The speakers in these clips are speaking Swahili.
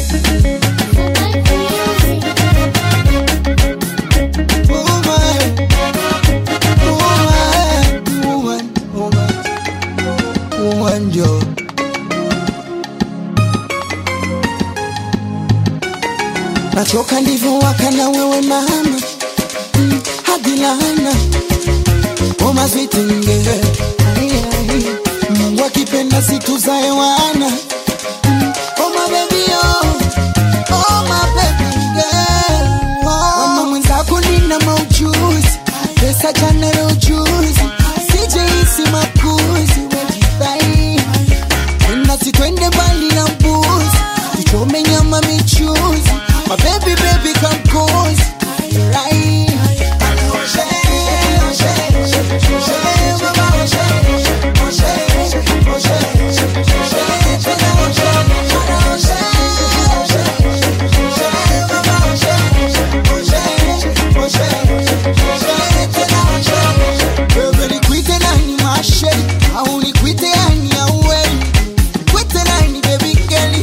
Woman, woman, woman, woman, woman, Joe. Nachoka ndivyo waka na wewe mama mm, hadi laana Oma zitinge Mungu akipenda situzae wana Mm, Oh my baby oh Oh my baby girl oh. Mama mwenzako nina maujuzi Pesa jana leo juzi Sijeisi makuzi Wejidai Nasi twende mbali na mbuzi Tuchome nyama michuzi My baby baby come close Right Wewe nikwite nani mashe au nikwite yani auwei Kwite nani baby girl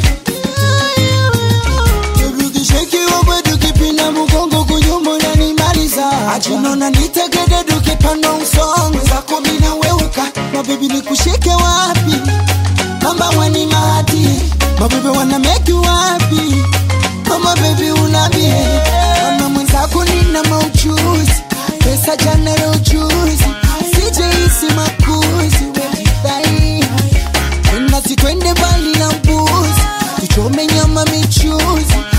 Turudisheki wewe tukipinda mgongo kunyuma unanimaliza Achinona nitegede tukipanda usongo zako mina weuka Mabibi nikushike wapi Mamba wani mahati Mabibi wana make you happy Mama baby unabie Mama mwenzako nina mauchuzi Pesa jana leo juzi Sijeisi makuzi Wejidai Nasi twende mbali na mbuzi Tuchome nyama michuzi